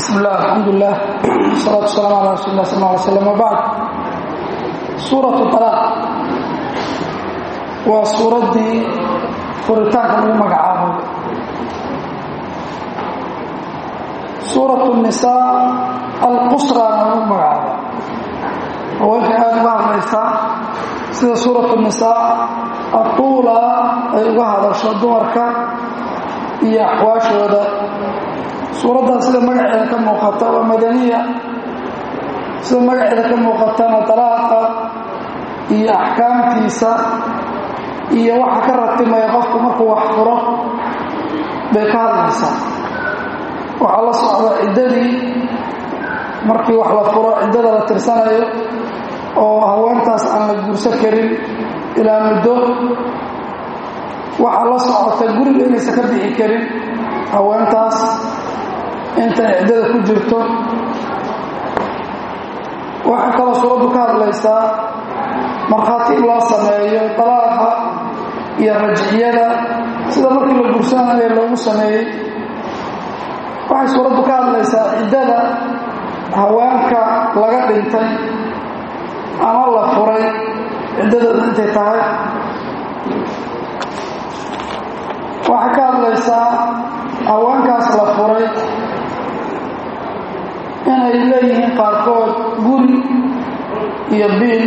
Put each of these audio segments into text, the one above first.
bismi illah alxamdulilah wasalaatu wasalaamu ala rasuuli lah sal lla alay slam wabacd suuratu talaaq waa suuraddii furitaanka lagu magacaabay suuratu nisaa alqusraana lagu magacaabay haweenka aada uga hadlaysaa sida suuratu nisaa atuula ay uga hadasho dumarka iyo axwaashooda suuraddan sida magaceeda ka muuqata waa madaniya sida magaceeda ka muuqatana dalaaqa iyo axkaamtiisa iyo waxa ka ratimaya qofku markuu wax furo bay ka hadlaysaa waxaa la socda ciddadii markii wax la furo ciddada la tirsanayo oo haweentaas aan la guursan karin ilaa muddo waxaa la socota guriga inaysan ka bixi karin haweentaas intay ciddada ku jirto waxay kaloo suuraddu ka hadlaysaa markhaati in loo sameeyo dalaaqa iyo rajciyada sida markii la gursanayo loogu sameeyey waxay suuraddu ka hadlaysaa ciddada haweenka laga dhintay ama la furay ciddadooda intay tahay waxay ka hadlaysaa haweenkaas la furay inay leeyihiin qaarkood guri iyo biil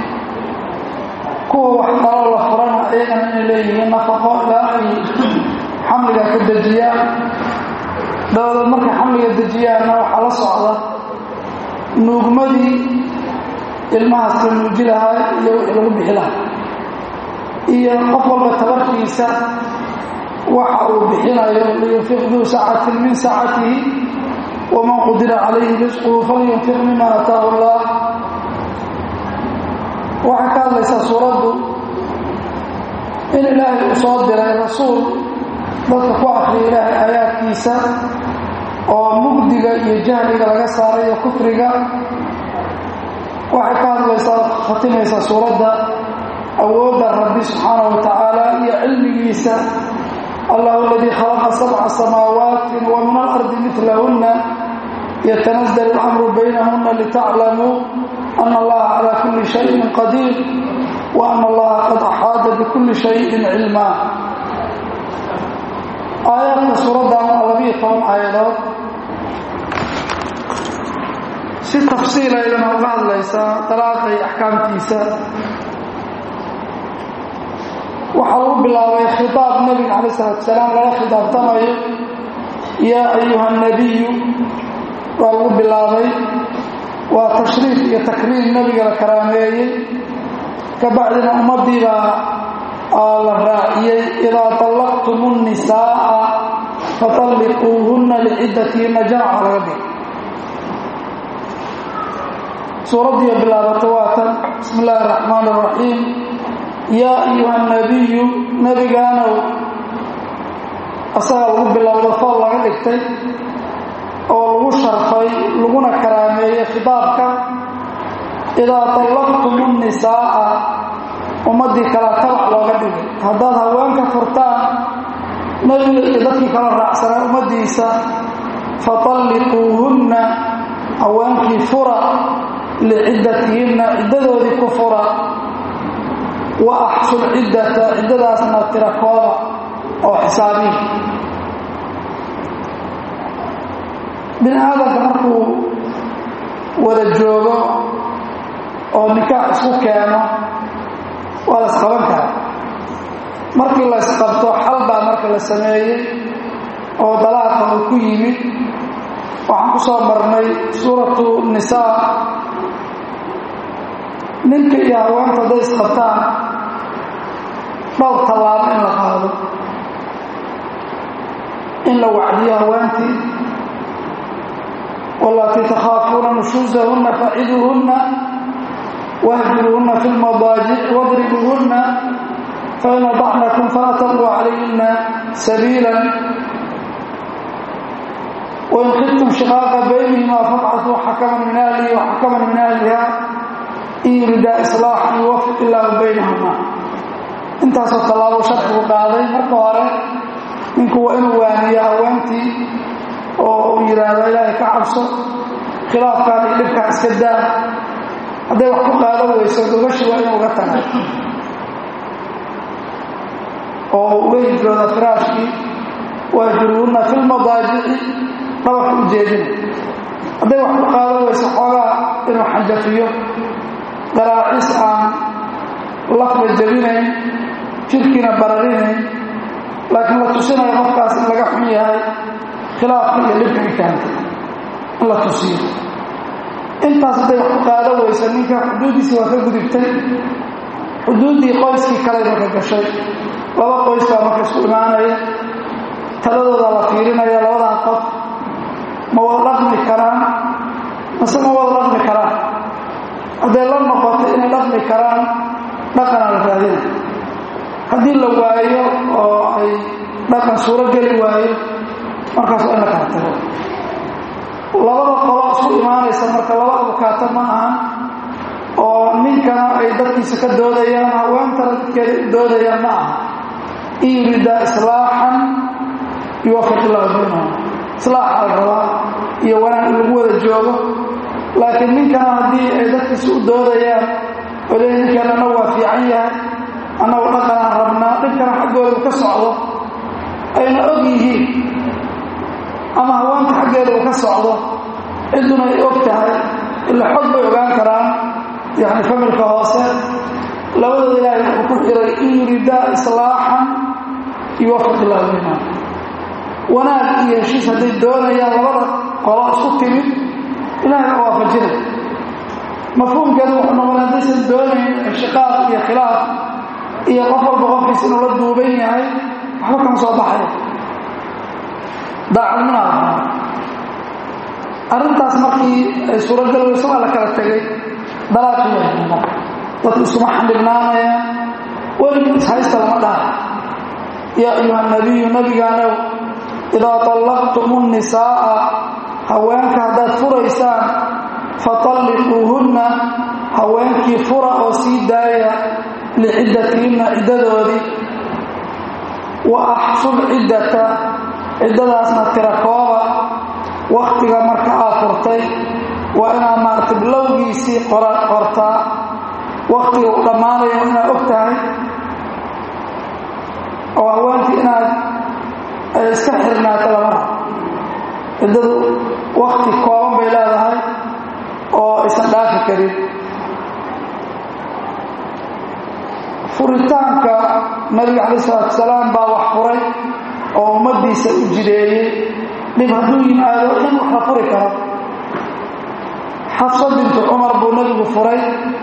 kuwa wax kaloo la furana ayagana inay leeyihiin nafaqo ilaa ay xamliga ka dejiyaan dabadeed markay xamliga dejiyaanna waxaa la socda nuugmadii ilmahaas la nuuji lahaa iyo wixii lagu bixi lahaa iyo qof walba tabarkiisa waxa uu bixinayo liyunfiq duu saacatin min saacatihi waman qudira calayhi risquhu falyunfiq mima ataahu allah waxay ka hadlaysaa suuraddu in ilaahay uu soo diray rasuul dadka ku akriya ilaahay aayaadkiisa oo mugdiga iyo jahliga laga saarayo kufriga waxay ka hadlaysaa khatimaysaa suuradda awoodda rabbi subxaana wa tacaala iyo cilmigiisa allah aladii khalaqa sabca samaawaati wa min alardi milahunna yatanazl اlamru baynahuna litaclamuu ana allaha calى kuli shayin qadiir wa ana allaha qad axaada bikuli shayin cilmaa aayaadka suuraddan waa labiyo toban aayadood si tafsiilaydana uga hadlaysaa dalaaqa iyo axkaamtiisa waxaa lagu bilaabay khitaab nebiga calayi salatu salaam lala khidaabtamayo yaa ayuha nabiyu waa lagu bilaabay waa tashriif iyo takriim nebiga la karaameeyey ka bacdina ummaddiibaa la raaciyey idaa طallaqtum الnisaaءa faطalliquuhunna liciddatihinna jamaca laga dhig suuraddiiyo bilaabato waa tan bismi illaahi الraxmaan الraxiim yaa ayuha nabiyu nebigaanow asagaa lagu bilowdo fool laga dhigtay oo lagu sharfay laguna karaameeyey khitaabka idaa طallaqtum الnisaaءa ummaddii kala tabac looga dhigay haddaad haweenka furtaan nebiga iyo dadkii kala raacsanaa ummaddiisa faطalliquuhunna haweenkii fura liciddatihinna ciddadoodii ku fura wa axsul ciddata ciddadaasna tirakooda oo xisaabihi bini aadamka markuu wada joogo oo nikaax isku keeno waa la isqaban karaa markii la isqabto xal baa marka la sameeyey oo dalaaqa uu ku yimid waxaan ku soo marnay suuratu nisaa ninka iyo haweenta hadday isqabtaan dhowr tallaabo in la qaado in la wacdiyo haweentii walatii takhaafuuna nushuusahunna faciduuhunna wahjuruuhunna fi lmadaajic wadribuuhunna fain adacnakum falaa tabquu calayhina sabiila wain khiftum shiqaaqa baynihimaa fabcatuu xakaman min ahlihi waxakaman min ahliha in yuridaa islaaxan yuwafiq illaahu baynahuma intaasoo tallaabo sharcigu qaaday marka hore ninku waa inuu waaniyo haweentii oo uu yidhaahdo ilaahay ka cabso khilaafkaan iyo dhibkaan iska daa hadday wax ku qaado weyso gogashi waa inuu uga tagaa oo uga hijrooda firaashkii waajuruuna fi lmadaajici dhabarka u jeedina hadday wax ku qaado weyso xoogaa inuu xanjafiyo qaraacis aan lafba jebinayn jirkiina bararinayn laakiin la tusinayo qofkaas in laga xun yahay khilaafka iyo dhibka ikaanta in la tusiyo intaas hadday wax ku qaado weyso ninka xuduuddiisii waa ka gudubtay xuduuddii qoyskii kale marka gashay laba qoys baa marka isku imaanaya taladooda la fiirinaya labadan qof ma wada dhaqmi karaan mase ma wada dhaqmi karaan hadday la noqoto inay dhaqmi karaan dhaqanaa la raadina haddii la waayo oo ay dhaqan suuro geli waayo markaas waa in la kala tago labada qolo isku imaanaysa marka laba abukaato ma ahan oo ninkana ay dadkiisa ka doodayaan haweentana dadkeeda u doodayaan ma aha in yurida islaaxan yuwafiq illahu baynahum islaaxa la rabaa iyo wanaag in lagu wada joogo laakiin ninkana haddii ay dadkiisa u doodayaan oo le ninkan annagu waa fiican yahay annagu dhaqanaan rabnaa dhinkana xaggooda ka socdo ayna og yihiin ama haweenta xaggeeda uu ka socdo cidduna ay og tahay ila xog bay ogaan karaan yani familka hoose labadooda ilaahay wuxuu ku xiray in yuridaa islaaxan yuwafiq illahu baynahum wanaag iyo heshiis hadday doonayaan labada qolo isku timid ilahay waa waafajinay mafhuumkeedu wuxuu noqonay haddaysan doonayn inshiqaaq iyo khilaaf iyo qof walba qofkiis inuu la duuban yahay waxba kama soo baxaya daacadnimada arrintaas markii ay suuragal weyso waa la kala tegay dalaaqiyahuma dadku iskuma xandhibnaanayaan weligii ishaysta lama dhaha yaa ayuha nabiyu nabigaanow idaa طallaqtum الnisaaءa haweenka haddaad furaysaan faطalliquuhunna haweenkii fura oo sii daaya liciddatihinna ciddadoodii wa axsul ciddata ciddadaasna tira kooba wakhtiga marka aad furtay waa inaad maarata bilowgiisii qortaa wakhtiga uu dhammaanayo inaad og tahay oo haweenkii inaad iska xirnaato lama ciddadu wakhti kooban bay leedahay oo aysan dhaafi karin furitaanka nabiga calayi salaatu salaam baa wax furay oo ummaddiisa u jideeyey dhib hadduu yimaado in wax la furi karo xafsa bintu cumar buu nebigu furay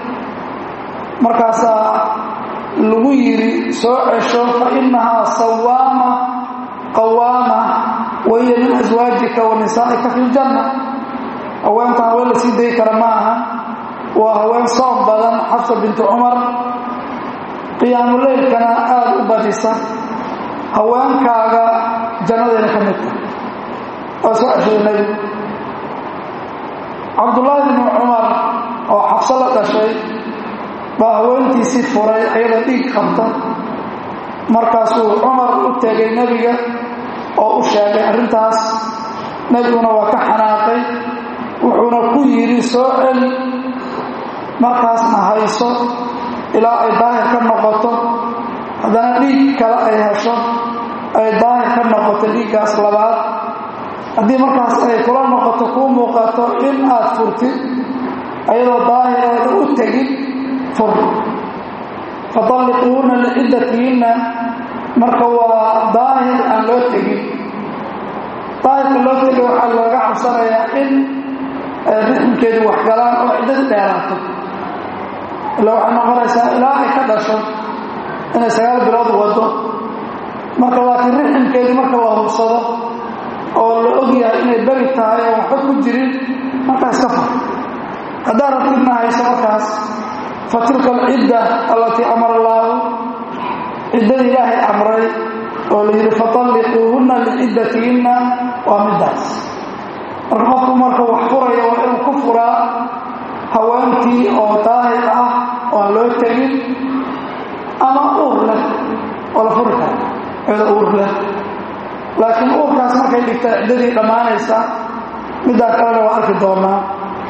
markaasaa lagu yidhi soo cesho fa innahaa sawaama qawaama wahiya min aswaajika wa nisaa'ika fi ljanna haweentan haween la sii dayi kara ma aha waa haween soom badan xafsa bintu cumar qiyaamuleylkana aada u badisa haweenkaaga jannadayna ka mid tahay waa soo ceshaday nebigu cabdullaahi bnu cumar oo xabso la dhashay baa haweentiisii furay ayada dhiig qabta markaasuu cumar u tegay nebiga oo u sheegay arrintaas nebiguna waa ka xanaaqay wuxuuna ku yidhi soo celi markaasna hayso ilaa ay daahir ka noqoto haddana dhiig kale ay hesho ay daahir ka noqoto dhiiggaas labaad haddii markaas ay kula noqoto kuu muuqato in aad furtid ayadoo daahirooda u tegin fur fatalliquuna liciddatihinna marka waa daahir aan loo tegin daahirka loo tegay waxaa looga cabsanayaa in rixmkeedu waxgalaan oo ciddadi dheeraato ila waxay noqonaysaa ilaa ay ka dhasho inay sagaal bilood wado marka laakiin rixmkeedii marka la hubsado oo la og yahay inay beri tahay oo waxba ku jirin markaa iska far haddaad rabtidna hayso markaas fa tilka alcidda allatii amara allaahu ciddadii ilaahay amray oo la yidhi fatalliquuhunna liciddatihinna waa middaas marka qofku marka wax furaya waa inuu ku furaa haweentii oo daahir ah oo aan loo tegin ama uur leh oo la furi karo iyadoo uur leh laakiin uurkaas markay dhigta ciddadii dhammaanaysa middaa kalena waa arki doonaa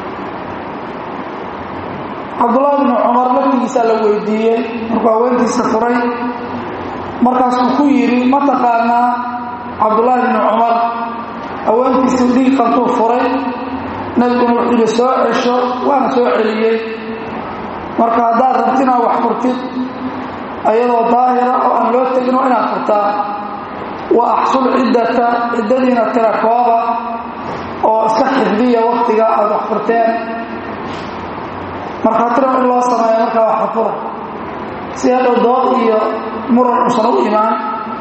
cabdullahi bnu cumar laftigiisaa la weydiiyey markuu haweentiisa furay markaasuu ku yidhi ma taqaanaa cabdullaahi bnu cumar haweentiisii dhiig qabtuu furay nebiguna wuxuu yidhi soo cesho waana soo celiyey marka haddaad rabti inaad wax furtid ayadoo daahira oo aan loo tegin waa inaad furtaa wa axsul ciddata ciddadiina tira kooba oo iska xifdiya waktiga aada wax furteen markhaatira in loo sameeyo markaa wax fura si hadhow dood iyo muran uusan u imaan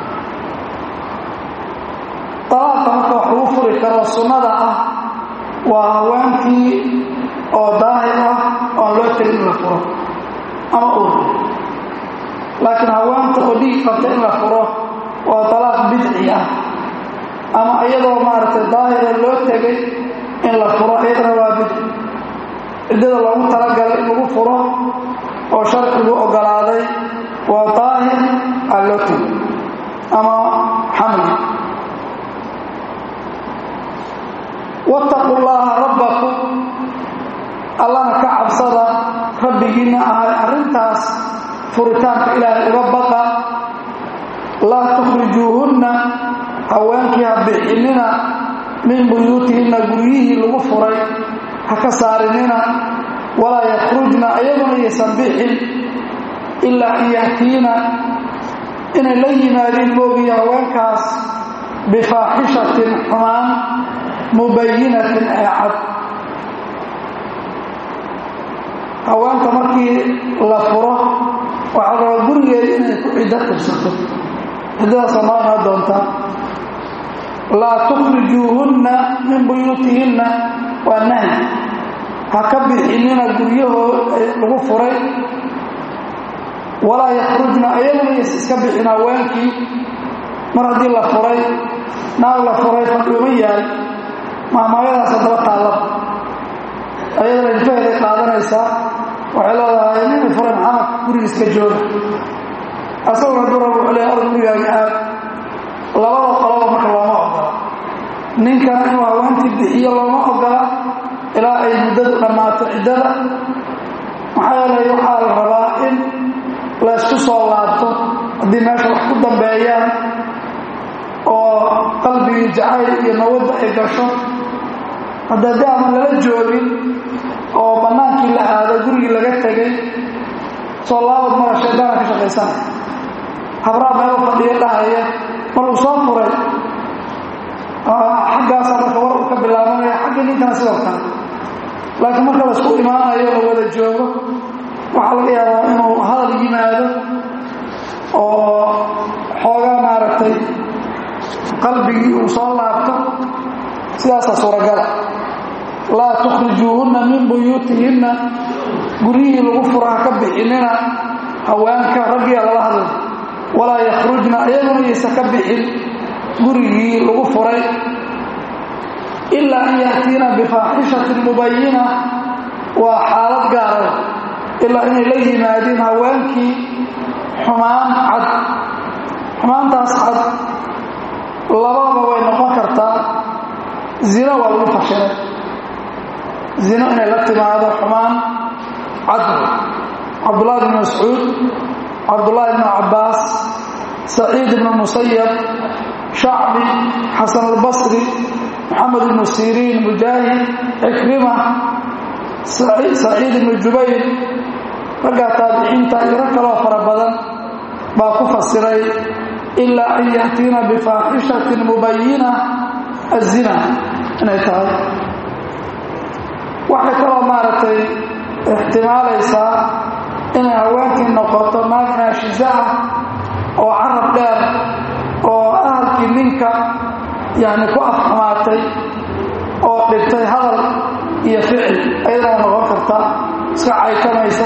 dalaaqa marka wax lagu furi karo sunnada ah waa haweenkii oo daahir ah oo aan loo tegin in la furo ama ur laakiin haweenta oo dhiig qabta in la furo waa dalaaq bidci ah ama iyadoo maaragtay daahira loo tegay in la furo iyadana waa bidci ciddada loogu talagalay in lagu furo oo sharcigu ogolaaday waa daahir aan loo tegay ama xamli wattaqu llaaha rabbakum allana ka cabsada rabbigiinna ahay arrintaas furitaanka ilaahay uga baqa laa tukhrijuuhunna haweenkii ha bixinina min buyuutihinna guryihii lagu furay ha ka saarinina walaa yakhrujna ayaguna yaysan bixin ilaa an yahtiina inay la yimaadiin moogiyo haweenkaas bifaaxishatin xumaan mubayinatin ee cad haweenka markii la furo waxaa rabaa gurigeeda inay ku ciddo tirsato ciddadaasoo noonaa doontaa laa tukhrijuuhunna min buyuutihinna waa nahy ha ka bixinina guryahoo lagu furay walaa yakhrujna ayaguna yays iska bixin haweenkii mar haddii la furay naag la furay fadhiuma yaal maamaayadaas haddaba taallaba ayadana ilfaheeday qaadanaysaa waxay leedahay nini furay maxamed gurigiiska jooga asaguna durar wuxuu leeyahay orod gurigaaga aad labada qoloba marka looma ogola ninkan inuu haweentii bixiyo looma ogola ilaa ay muddadu dhammaato ciddada maxaa yeelay waxaa la rabaa in laysku soo laabto haddii meesha wax ku dambeeyaan oo qalbigii jacayl iyo nawadda ay gasho hadda dee ama lala joogin oo bannaankii la aado gurigii laga tegay soo laabad mara shaydaana ka shaqaysanaya habraa meelo fadhiyo dhahaya mar uu soo furay xaggaasaa marka war uu ka bilaabanaya xaggii ninkana sidoo kale laakiin marka laisku imaanayo la wada joogo waxaa laga yaabaa inuu hadal yimaado oo xoogaa maaragtay qalbigii uu soo laabto sidaasaa suuragala laa tukhrijuuhunna min buyuutihinna guryihii lagu fura ha ka bixinina haweenka raggiya lala hadlay walaa yakhrujna ayaguna yaysa ka bixin gurigii lagu furay ilaa an ya'tiina bifaaxishatin mubayina waa xaalad gaara ilaa inay la yimaadiin haweenkii xumaan cad xumaantaas cad labadaba way noqon kartaa zina waa lagu fashilay zino inay la timaado xumaan cad cabdullahi bn mascuud cabdullaahi bn cabbaas saciid ibnu musayab shacbi xasan albasri maxamed ibnu siriin mujaahid cikrima saciid ibnu jubayr raggaa taabiciinta iyo rag kaloo fara badan baa ku fasiray ilaa an ya'tiina bifaaxishatin mubayina azina inay tahay waxay kaloo maaragtay ixtimaalaysaa inay haweenkii noqoto naag naashiza ah oo carab dheer oo ahalkii ninka yani ku afxumaatay oo dhigtay hadal iyo ficil ayadana noqon karta iska caykamaysa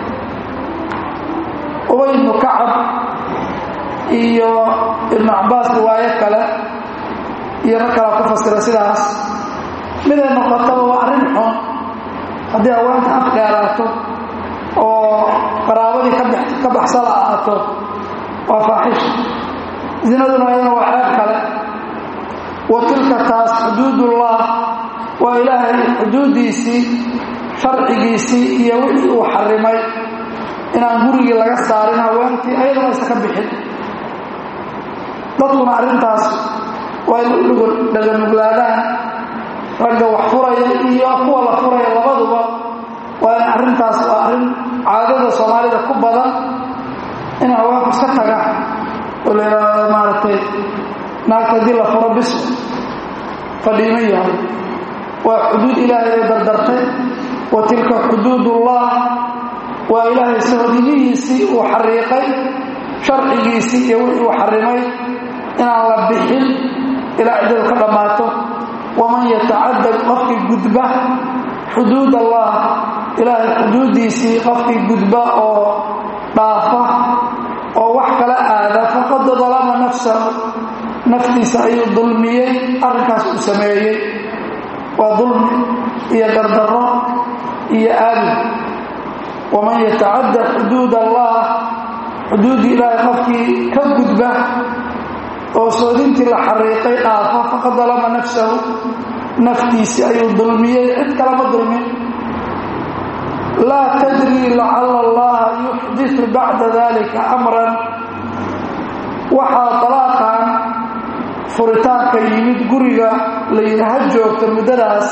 ubay ibnu kacab iyo ibnu cabbaas riwaayo kale iyo rag kalaa ku fasira sidaas miday noqotaba waa arrin xun haddii haweenka af dheeraato oo qaraabadii ka baxsala ahaato waa faaxisha zinaduna ayadana waa ceeb kale wa tilka taas xuduudullah waa ilaahay xuduuddiisii sharcigiisii iyo wixii uu xarimay inaan gurigii laga saarin haweentii ayadana aysa ka bixin dadkuna arrintaas waa in u dhaganuglaadaan ragga wax furaya iyo kuwa la furaya labaduba waa in arrintaas waa arrin caadada soomaalida ku badan in haweenku iska taga oo la yidhaahdo maaragtay naagta haddii la furo bis fadhiima yahay waa xuduud ilaahay ay dardartay wa tilka xuduudullah waa ilaahay sohodimihiisii uu xariiqay sharcigiisii iyo wixii uu xarimay inaan la bixin ilaa ciddadu ka dhammaato waman yatacadad qofkii gudba xuduud allah ilaahay xuduuddiisii qofkii gudba oo dhaafa oo wax kala aada faqad dalama nafsahu naftiisa ayuu dulmiyey arrinkaas uu sameeyey waa dulmi iyo gardarro iyo aadi waman yatacadda xuduud allah xuduuddii ilaahay qofkii ka gudba oo soodintii la xariiqay dhaafa faqad dalama nafsahu naftiisi ayuu dulmiyey cid kalama dulmin laa tadrii lacala allaha yuxdiu bacda dalika amran waxaa dalaaqan furitaanka yimid guriga la yidhi ha joogto muddadaas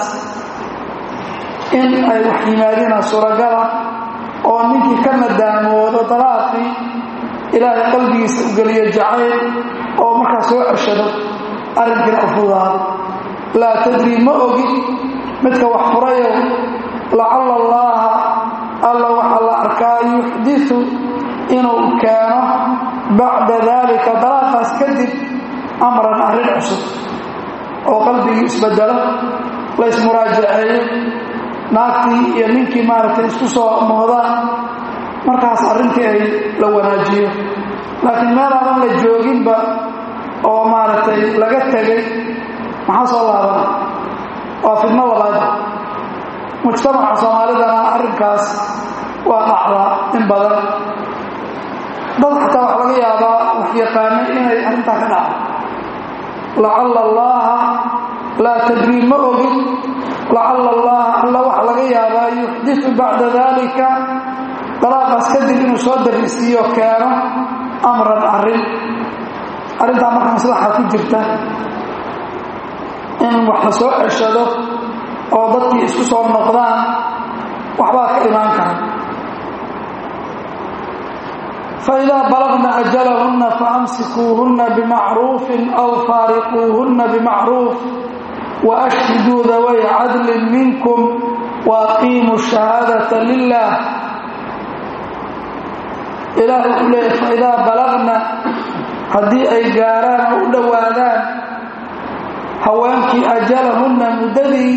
in ay wax yimaadina suuragala oo ninkii ka nadaamoodo dalaaqii ilaahay qalbigiisa u geliyo jacayl oo markaa soo ceshado arrinkiina u fudaado laa tadrii ma ogid midka wax furayo lacala allaaha alla waxaa la arkaa yuxdiu inuu keeno bacda daalika dalaaqaas kadib amran arrin cusub oo qalbigii isbedelo la ismuraajaceeyo naagtii iyo ninkii maaragtay isku soo moodaan markaas arrintii ay la wanaajiyo laakiin meel aadan la jooginba oo maaragtay laga tegay maxaa soo laabana waa fidno labaad mujtamaca soomaalidana arrinkaas waa dhacdaa in badan dad xataa wax laga yaabaa wax yaqaanay inay arrintaa ka dhacdo lacala allaaha laa tadrii ma ogin lacala allaha alla waxa laga yaabaa yuxdiu bacda dalika dalaaqaas kadib inuu soo darisiiyo keeno amran arrin arrintaa marka maslaxa ku jirta in wax la soo ceshado oo dadkii isku soo noqdaan waxbaa ka imaan kara faidaa balagna ajalahunna faamsikuuhunna bimacruufin aw faariquuhunna bimacruuf waashhiduu daway cadlin minkum waaqiimuu shahaadata lilah ilaah wuxuu leeyahy faidaa balagna haddii ay gaaraan oo u dhowaadaan haweenkii ajalahunna muddadii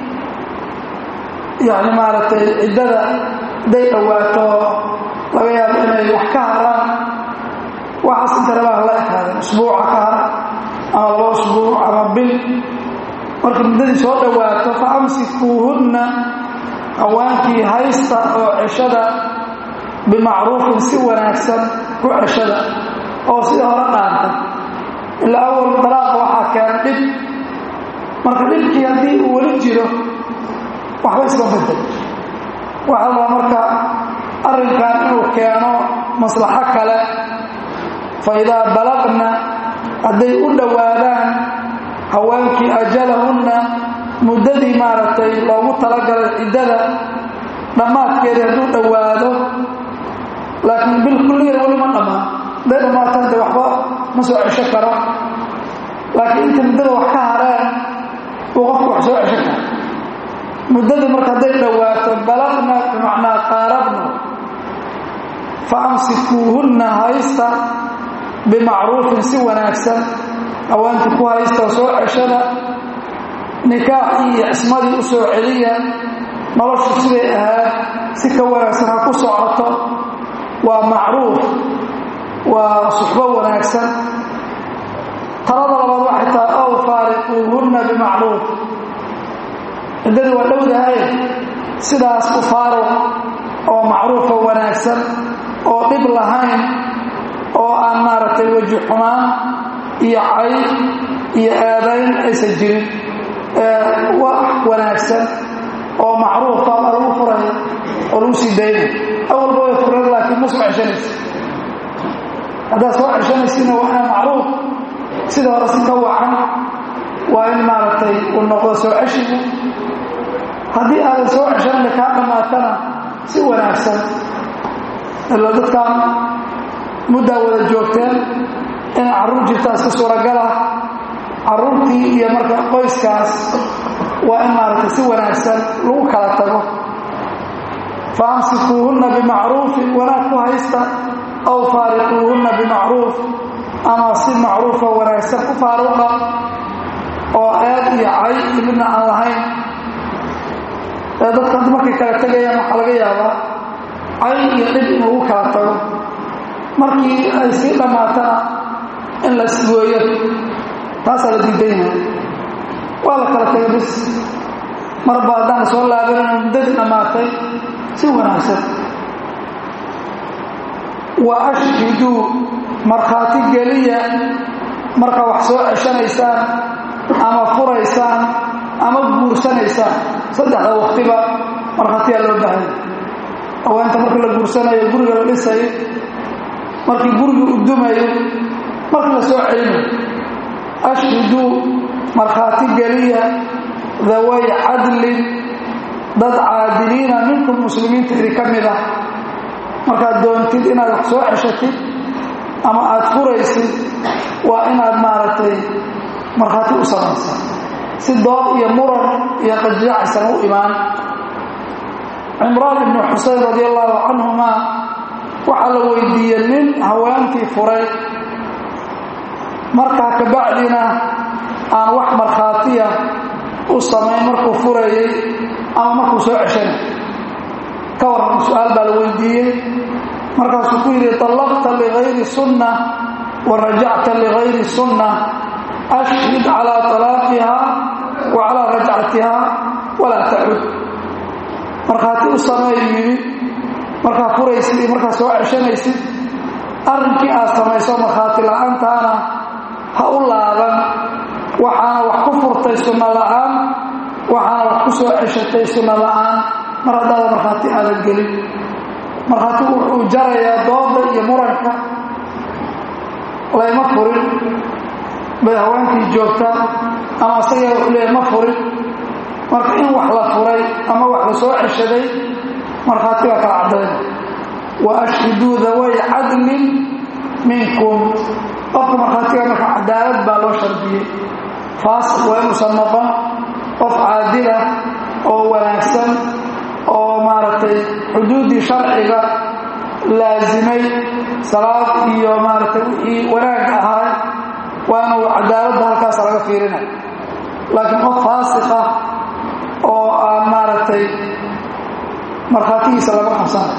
yani maaragtay ciddada hadday dhowaato laga yaabo inay wax ka haraan waxaas inta rabaa la ekaadeen usbuuca ka har ama laba usbuuc ama bil marka muddadii soo dhowaato fa amsikuuhunna haweenkii haysta oo ceshada bimacruufin si wanaagsan ku ceshada oo sida hore dhaanta ilaa awal dalaaqa waxaa keena dhib marka dhibkii haddii uu weli jiro waxba iska bedel waxaa rabaa marka arrinkan inuu keeno maslaxo kale fa idaa balaqna hadday u dhowaadaan haweenkii ajalahunna muddadii maaragtay loogu talagalay ciddada dhammaadkeedii hadduu dhowaado laakiin bil kulligeed weli ma dhammaan hadday dhammaatan de waxba ma soo cesho karo laakiin inta muddada wax ka hareen uu qofku wax soo cesho karo muddadii marka hadday dhowaato balaqna bimacnaa qaarabna fa amsikuuhunna haysta bimacruufin si wanaagsan haweentii ku haysta oo soo ceshada nikaaxii iyo cismadii u soo celiya noloshu siday ahaad si ka wanaagsan ha ku socoto waa macruuf waa suxbo wanaagsan talada labaad waxay tahay ow faariquuhunna bimacruuf ciddadii waa dhowdahay sidaas ku faaruq oo macruufa wanaagsan oo dhib lahayn oo aan maaragtay weji xumaan iyo cay iyo aadayn aysan jirin wax wanaagsan wanaagsan oo macruufa baa lagu furaya oo lagu sii daynaya awalba way fureen laakiin ma soo ceshanaysa haddaad soo ceshanaysiina waa inaa macruuf sida hore si ka wacan waa in maaragtay uu noqdo soo ceshigu haddii aadan soo ceshanna kaa dhammaatana si wanaagsan ila dadkan muddaa wada joogteen inay carruur jirtaa si suuragala carruurtii iyo marka qoyskaas waa in maaragtay si wanaagsan lagu kala tago fa amsikuuhunna bimacruufin wanaag ku haysta aw faariquuhunna bimacruuf ama si macruufa wanaagsan ku faaruqa oo eed iyo cay iyo midna aan lahayn ee dadka hadda markay kala tegayaan waxaa laga yaabaa cay iyo dhib in lagu kala tago markii ay sii dhammaatana in la isgooyo taasaa la diidan yahay waa la kala tegay bis marba haddaan soo laabanayno muddadii dhammaatay si wanaagsan wa ashhiduu markhaati geliya marka wax soo ceshanaysaan ama furaysaan ama guursanaysaan saddexda waktiba markhaatiyaa loo baahanya haweenta markii la guursanayo guriga la dhisayo markii guriga u dumayo markii la soo celinayo ashhiduu markhaati geliya daway cadlin dad caadiliina minkum muslimiinta idi ka mid ah markaad doontid inaad wax soo ceshatid ama aad furaysid waa inaad maaragtay markhaati u samaysa si dood iyo muran iyo qajiracaysan u imaan cimraan ibnu xuseyn radi allahu canhuma waxaa la weydiiyey nin haweentii furay markaa kabacdina aan wax markhaatiya u samayn markuu furayey ama markuu soo ceshanay ka warran su-aal baa la weydiiyey markaasuu ku yidhi طallaqta ligayri sunna wa rajacta ligayri sunna ashhid calaa طalaaqiha wa calaa rajcatiha walaa tacud markhaati u sameeyu yidhi markaa furaysid iyo markaa soo ceshanaysid arrinkii aad samayso markhaati la-aantaana ha u laaban waxaana wax ku furtay sunno la'aan waxaana wax ku soo ceshatay sunno la'aan mar haddaada markhaati aadan gelin markhaatigu wuxuu jarayaa dooda iyo muranka layma furin bay haweenkii joogtaa ama asagaa wuxuu leeyahy ma furin marka in wax la furay ama wax la soo ceshaday markhaati baa kala caddayn wa ashhiduu daway cadlin minkum qofka markhaatiga marka cadaalad baa loo shardiyey faasiq waa inuusan noqon qof caadila oo wanaagsan oo maaragtay xuduuddii sharciga laasimay salaad iyo maaragtay wixii wanaag ahaa waa inuu cadaaladda halkaasa laga fiirinay laakiin qof faasiqa oo aan maaragtay markhaatigiisa laga qabsanay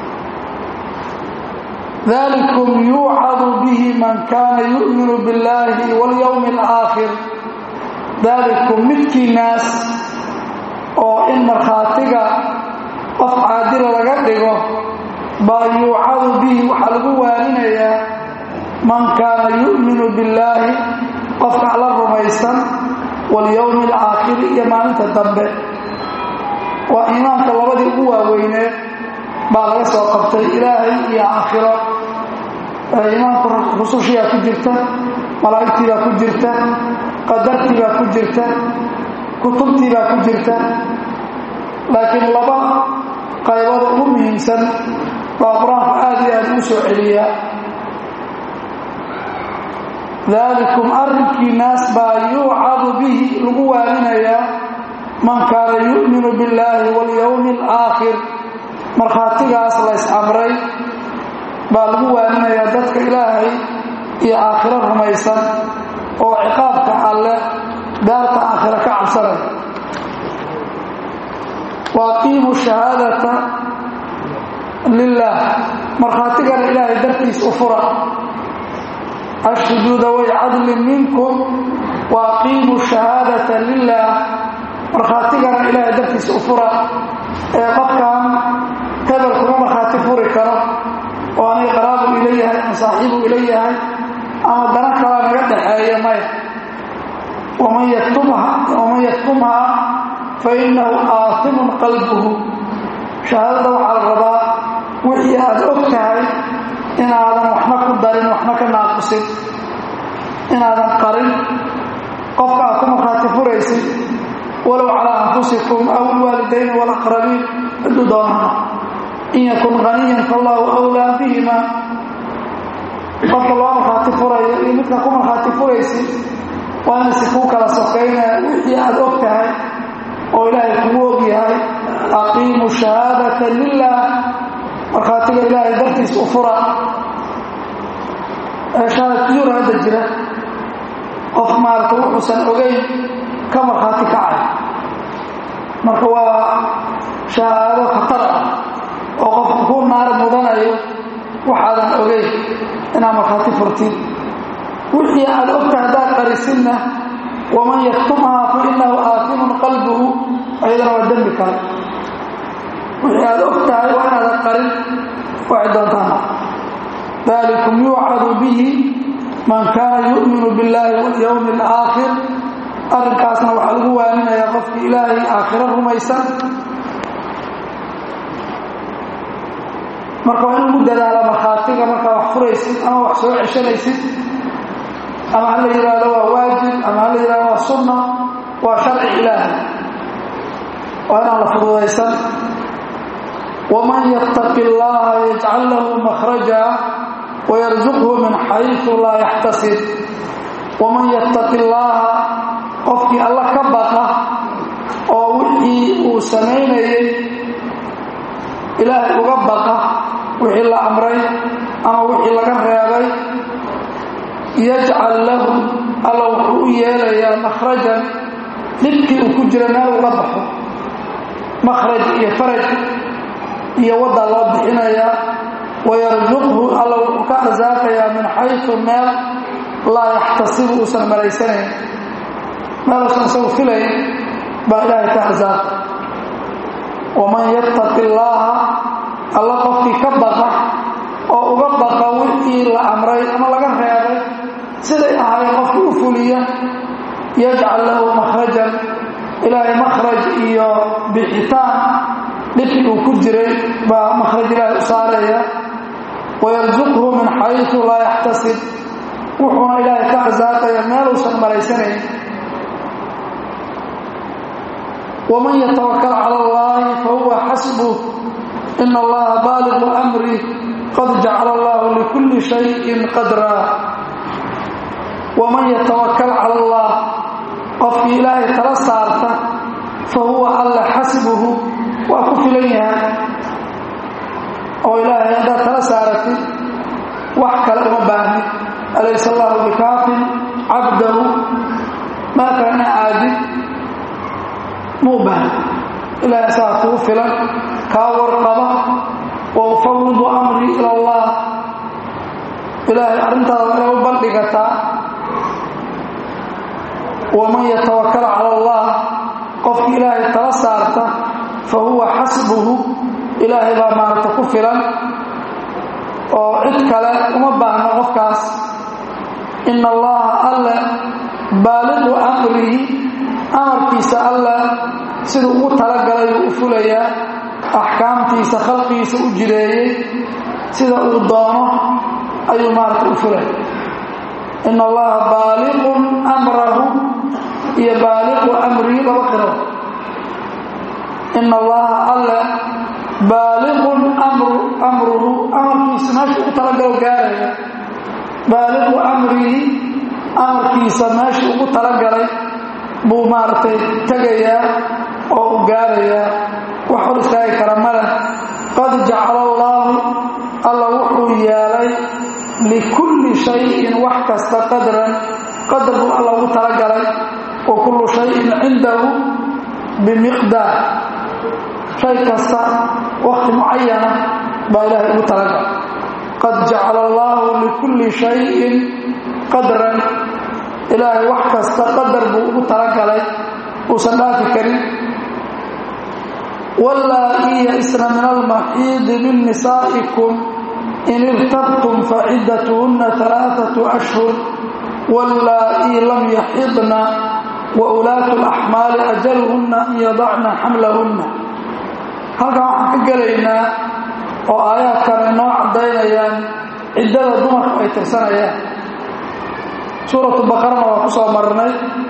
dalikum yuucadu bihi man kaana yu'minu biاllaahi walyowmi alaakhir dalikum midkiinaas oo in markhaatiga qof caadila laga dhigo baa yuucadu bihi waxaa lagu waaninayaa man kaana yu'minu billaahi qofka alla rumaysan walyowmi alaakhiri iyo maalinta dambe waa iimaanka labadii ugu waaweyneed baa laga soo qabtay ilaahay iyo aakhiro iimaanku rusushiibaa ku jirta malaa'igtiibaa ku jirta qadartiibaa ku jirta kutubtiibaa ku jirta laakiin laba qaybada ugu muhiimsan baa qur-aanku aad iyo aad ugu soo celiyaa daalikum arrinkiinaas baa yuucadu bihi lagu waaninayaa man kaana yu'minu billaahi walyowmi alaakhir markhaatigaas lays amray baa lagu waaninayaa dadka ilaahay iyo aakhiro rumaysan oo ciqaabka alleh daarta aakhiro ka cabsanaya waaqiimu shahaadata lilaah markhaatigana ilaahay dartiis u fura ashhiduu daway cadlin minkum waaqiimu shahaadata lilaah markhaatigana ilaahay dartiis u fura ee qofkan hebel kuma markhaati furi karo oo anay qaraabu ila yahay ama saaxiibu ila yahay ama dana kalaa naga dhaxeeya maya waman yaktumhaa fainahu aatimun qalbuhu shahaadada waxaa la rabaa wixii aad og tahay inaadan waxna ku darin waxna ka naaqusin inaadan qarin qofka aad ku markhaati furaysid walow calaa anfusikum aw ilwaalidayni walaqrabiin ciduu doonana in yakun haniyan fallaahu awlaa bihima qofka loo markhaati furayo iyo midka ku markhaati furaysid waa inaysi kuu kala sokaynaya wixii aad og tahay oo ilaahay kugu og yahay aqiimu shahaadata lilah markhaatiga ilaahay dartiis u fura shahaadatuur hadda jira qof maarata wuxuusan ogeyn ka markhaati kacay marka waa shahaado khatar ah oo qofku ku naar mudanayo waxaadan ogeyn inaad markhaati furtid wixii aad ogtahay haddaad qarisinna waman yaktumhaa fa inahu aatimun qalbuhu ayadana waa dembi kale wixii aad og tahay waa inaadan qarin waxay doontaana dalikum yuucadu bihi man kaana yu'minu biاllahi walyowmi alaakhir arrinkaasna waxaa lagu waaninaya qofkii ilaahay aakhiro rumaysan marka waa in lagu dadaala markhaatiga markaa wax furaysid ama wax soo ceshanaysid ama ha la yidhaahdo waa waajib ama ha la yidhahdo waa sunna waa sharci ilaahay waa inaan la fududaysan waman yattaqi allaha yajcal lahu makhraja wayarzuqhu min xaysu laa yaxtasib waman yattaqi allaaha qofkii alla ka baqa oo wixii uu samaynayay ilaahay uga baqa wixii la amray ama wixii laga reebay yajcal lahu alla wuxuu u yeelayaa makhrajan dhibkii uu ku jira meel uga baxo makhraj iyo faraj iyo waddaa loo bixinayaa wayarzuqhu alla wuxuu ka arsaaqayaa min xaysu meel laa yaxtasibu uusan malaysanayn meeluusan isagu filayn baa ilaahay ka arsaaqa waman yattaqi allaaha alla qofkii ka baqa oo uga baqa wixii la amray ama laga reebay siday ahaayeen qofkii u fuliya yajcal lahu makhrajan ilaahay makhraj iyo bixitaan dhibkii uu ku jiray baa makhraj ilaahay u saaraya wayarzuqhu min xaysu laa yaxtasib wuxuuna ilaahay ka arsaaqaya meeluusan malaysanayn waman yatawakal cala allahi fahuwa xasbuh ina allaha baaliqu amrih qad jacala allahu likulli shayin qadraa waman yatawakal cala allah qofkii ilaahay tala saarta fa huwa alla xasbuhu waa ku filan yahay oo ilaahay haddaad tala saaratid wax kale uma baahni alaysa allahu bikaafin cabdahu maa kana aadid muu baahni ilaahay saa kugu filan kaa warqaba wa ufawidu amrii ila allah ilaahay arrintaada waa inay u bandhigataa waman yatawakal cala allah qofkii ilaahay tala saarta fa huwa xasbuhu ilaahay baa maaragta ku filan oo cid kale uma baahno qofkaas ina allaha alle baaliqu amrihi amarkiisa alle siduu ugu talagalay uu u fulayaa axkaamtiisa khalqigiisa u jireeyey sida uu doono ayuu maaragta u fulaya ina allaha baaliqun amrahu iyo baaliqu amrihi laba qiro ina allaha alle baaliqun amruhu amarkiisa meesha ugu talagalo gaaraya baaliqu amrihi amarkiisa meesha ugu talagalay buu maaragtay tegayaa oo u gaarayaa wax hor istaagi kara maleh qad jacala allaahu alla wuxuu yeelay likulli shayin wax kasta qadran qadar buu alla ugu talagalay wa kullu shayin cindahu bimiqdaar shay kasta wakti mucayana baa ilaahay ugu talagalay qad jacala allaahu likulli shayin qadran ilaahay wax kasta qadar buu ugu talagalay uusan dhaafi karin wallaa-i ya-isna min almaxiidi min nisaa'ikum in irtabtum faciddatuhunna alaaatu ashhur wallaa-i lam yaxidna wa ulaatu alaxmaali ajaluhunna an yadacna xamlahunna halkan waxaan ka gelaynaa oo aayaadkan inoo caddaynayaan ciddada dumarku ay tirsanayaan suuratu baqarana waa ku soo marnay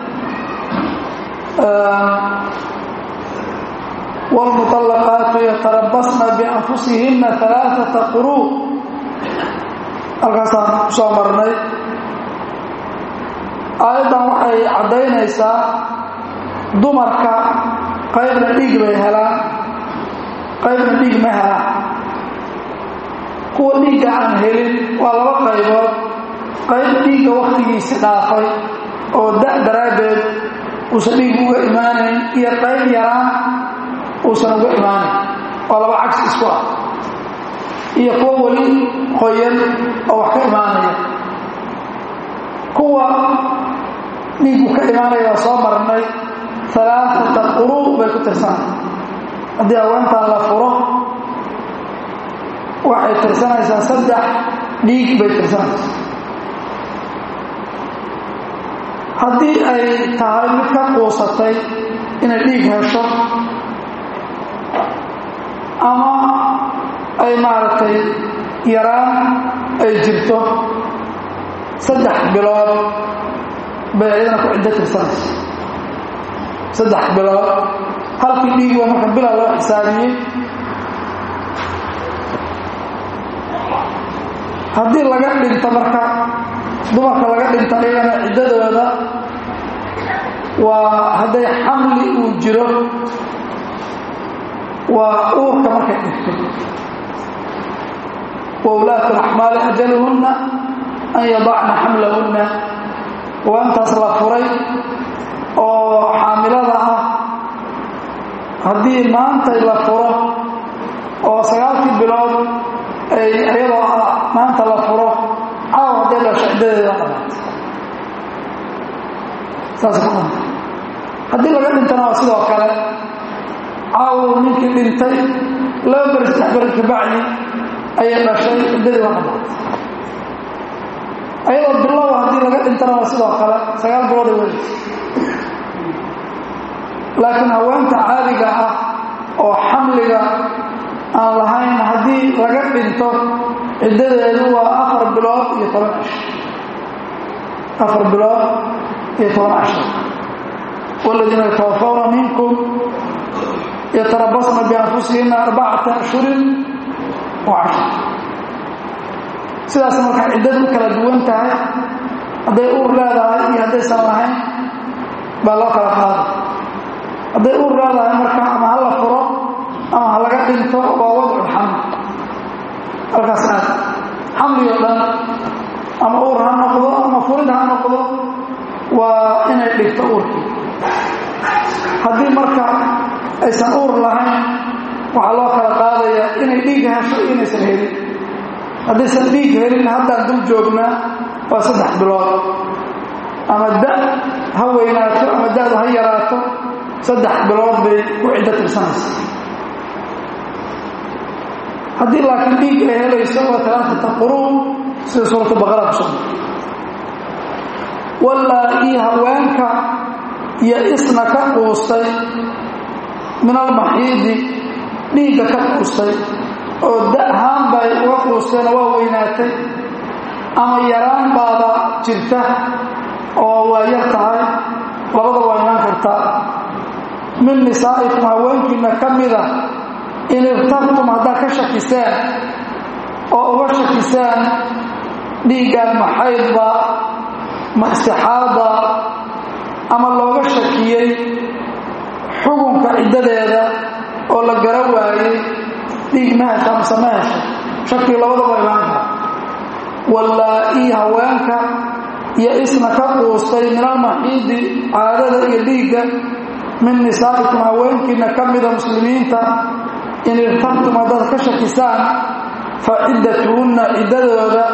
wاlmuطalaqaatu yatarabasna bianfusihina alaaثaةa quruu halkaasaan ku soo marnay aayaddan waxay caddaynaysaa dumarka qaybna dhiig bay helaan qaybna dhiig ma helaan kuwa dhiigga aan helin waa laba qaybood qayb dhiigga wakhtigiisi dhaafay oo da' daraaddeed uusan dhiig uga imaanayn iyo qayb yaraan uusan uga imaanayn waa laba cagsi isku ah iyo kuwa weli qoyan oo wax ka imaanaya kuwa dhiigu ka imaanaya waa soo marnay alaaata quruu bay ku tirsanay haddii haweentaan la furo waxay tirsanaysaa saddex dhiig bay tirsanaysaa haddii ay tahay mid ka quusatay inay dhiig hesho ama ay maaragtay yaraan ay jirto saddex bilood bay ayadana ku ciddo tirsanaysa saddex bilood halkii dhiig waa marka bila loo xisaabiyey haddii laga dhinto marka dumarka laga dhinto ayagana ciddadooda waa hadday xamli uu jiro waa uurka markay dhigto wa ulaatu laxmaali ajaluhunna an yadacna xamlahunna waa intaas la furay oo xaamilada ah haddii maantay la furo oo sagaalkii bilood ay iyadoo ah maanta la furo caaw hadday dhasho ciddadeeda dhamaatay saas ku dhanta haddii laga dhintana waa sidoo kale caaw ninkii dhintay laba beri saddex beri kabacdi ayay dhashay ciddadii waa dhamaatay ayadoo bilow haddii laga dhintana waa sidoo kale sagaal bilood ay welaysa laakiin haweenta caadiga ah oo xamliga aan lahayn haddii laga dhinto ciddadeedu waa afar bilood iyo toban cisho afar bilood iyo toban cisho waladiina yatawafawna minkum yatarabasna bianfusihina arbacata ashhurin wa cashar sidaas marka ciddadu u kala duwan tahay hadday uur leedahay iyo haddaysan lahayn baa loo kala qaada hadday uur leedahay marka ama ha la furo ama ha laga dhinto waa wadcu xamli halkaas aad xamli oo dhan ama uur ha noqdo ama furid ha noqdo waa inay dhigto uurkii haddii marka aysan uur lahayn waxaa loo kala qaadaya inay dhiig hesho iyo inaysan helin haddaysan dhiig helin haddaan dul joognaa waa saddex bilood ama da ha weynaato ama da'du ha yaraato saddex bilood bay ku ciddo tirsanaysa haddii laakiin dhiig ay helayso waa talaatata quruun sida suuratu baqara kusoo wallaa ii haweenka iyo isna ka quustay min almaxiidi dhiigga ka quustay oo da'haan bay uga quusteenoo waa weynaatay ama yaraan baaba jirta oo waa yar tahay labada waa imaan kartaa min nisaa'ikum haweenkiina ka mida in irtabtum haddaad ka shakiseen oo uga shakiseen dhiiggan maxaydba ma istixaada ama looga shakiyey xukunka ciddadeeda oo la gara waayey dhiig ma hesha amse ma hesha shakii labadaba imaan kara wallaa-ii haweenka iyo isna ka quustay min almaxiidi caadada iyo dhiigga min nisaa'ikum haweenkiina ka mida muslimiinta in irtabtum haddaad ka shakisaan fa ciddatuhunna ciddadooda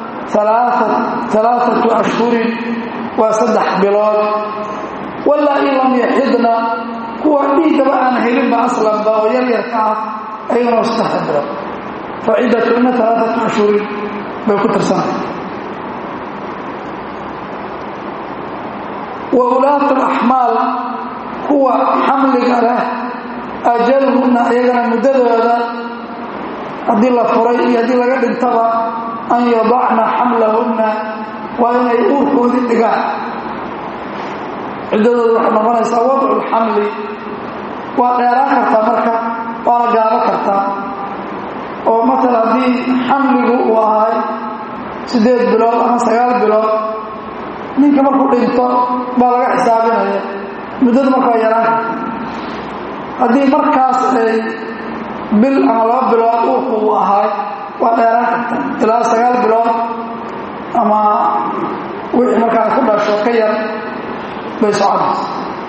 alaaatu ashhurin waa saddex bilood walaa in lam yaxidna kuwa dhiiggaba aan helinba aslanba oo yaryarka ah ayagana waa saddex bilood fa ciddatuhunna alaaatu ashhurin bay ku tirsanay wa ulaatu laxmaal kuwa xamliga leh ajaluhunna iyagana muddadooda haddii la furay iyo haddii laga dhintaba an yadacna xamlahunna waa inay uurkoodii dhigaan ciddadooda waxay noqonaysaa wadcu lxamli waa dheeraan kartaa marka waana gaabo kartaa oo matala haddii xamligu uu ahay siddeed bilood ama sagaal bilood ninka markuu dhinto baa laga xisaabinaya muddadu marka waa yaraan karta haddii markaas ay bil ama laba bilood uurku uu ahay waa dheeraan karta ilaa sagaal bilood ama wixii markaa ku dhasho ka yar bay soconaysa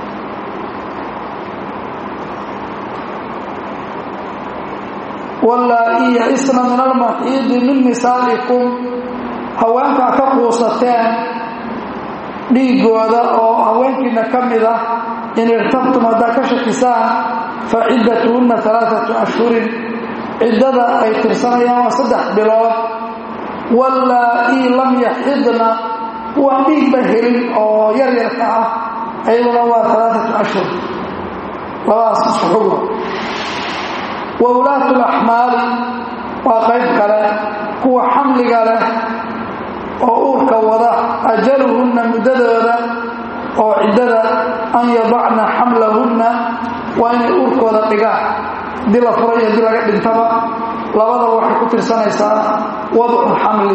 wallaa-i ya-isna min almaxiidi min nisaa'ikum haweenkaa ka quusateen dhiigooda oo haweenkiina ka mid ah in irtabtum haddaad ka shakisaan fa ciddatuhunna alaaatu ashhurin ciddada ay tirsanayaan waa saddex bilood wallaa-i lam yaxidna kuwaan dhiigba helin oo yaryarka ah ayaduna waa alaaatu ashhur labadaas isku xugo wa ulaatu laxmaali waa qayb kale kuwa xamliga leh oo uurka wada ajaluhunna muddadooda oo ciddada an yadacna xamlahunna waa inay uurkooda dhigaan haddii la furay haddii laga dhintaba labadaba waxay ku tirsanaysaa wadcu xamli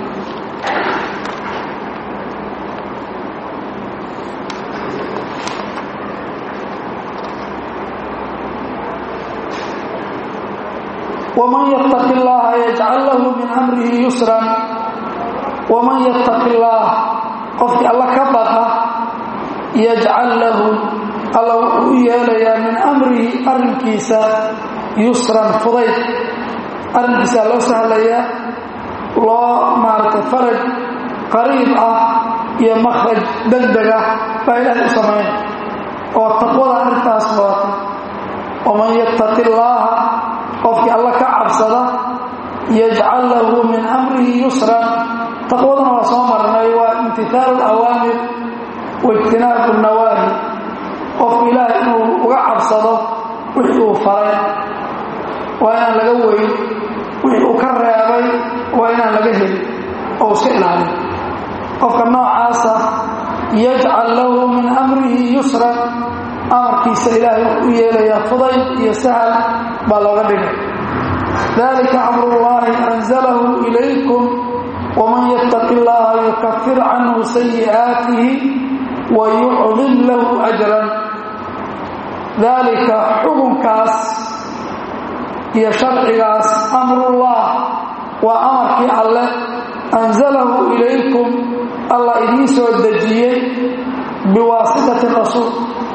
wman yttaqi اllaha yajcal lahu min amrihi yusran waman yattaqi اllaah qofkii alla ka baqa yajcal lahu alla wuxuu u yeelayaa min amrihi arrinkiisa yusran fudayd arrinkiisa loo sahlayaa loo maaragtay faraj qariib ah iyo makhraj degdeg ah baa ilaahay u samayn oo taqwada arrintaas wadata waman yattaqi اllaaha qofkii alla ka cabsada yajcal lahu min amrihi yusran taqwaduna waa soo marnay waa imtihaalu alawaamir waijtinaabu nawaahi qofku ilaahay inuu uga cabsado wixii uu faray waa inaan laga weyn wixii uu ka reebay waa inaan laga helin oo iska ilaalin qofka noocaasa yajcal lahu min amrihi yusran amarkiisa ilaahay wuxuu u yeelayaa fudayd iyo sahal baa looga dhigay dalika amrullahi anzalahu ilaykum waman yattaqi llaha yukafir canhu sayi'aatihi wa yucdim lahu ajran dalika xukunkaas iyo sharcigaas amrullah waa amarkii alleh anzalahu ilaykum allah idiin soo dejiyey biwaasitati rasuul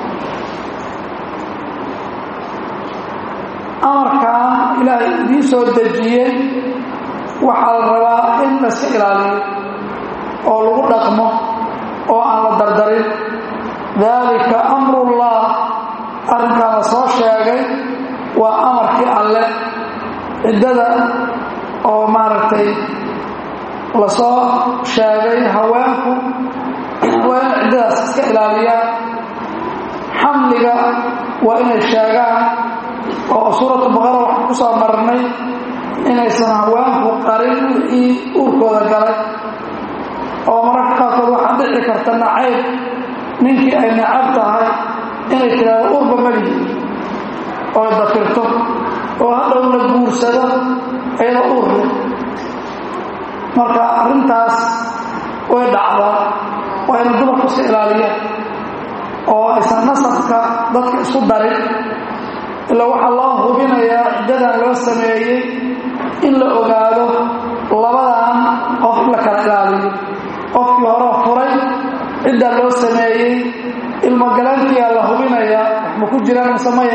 amarkan ilaahay idiin soo dejiyey waxaa la rabaa in laska ilaaliyo oo lagu dhaqmo oo aan la dardarin daalika amrullah arrinkaan la soo sheegay waa amarkii alle ciddada oo maaragtay lasoo sheegay haweenku waa inay ciddadaas iska ilaaliyaan xamliga waa inay sheegaan oo suuratu baqara waxaan ku soo marnay inaysan haweenku qarin wixii uurkooda galay oo mararka qaarkood waxaa dhici karta nacayb ninkii ay nacab tahay inay tidhaahdo uurba malihi oo dafirto oo hadhow la guursado iyadoo uur leh marka arrintaas way dhacdaa waa inay dumarku iska ilaaliyaan oo aysan nasabka dadka isku darin ilaa waxaa loo hubinayaa ciddadan loo sameeyey in la ogaado labadan qof in la kala ilaaliyo qofkii horeo furay ciddaa loo sameeyey ilmogalaankiyaa la hubinayaa waxma ku jiraan masamaya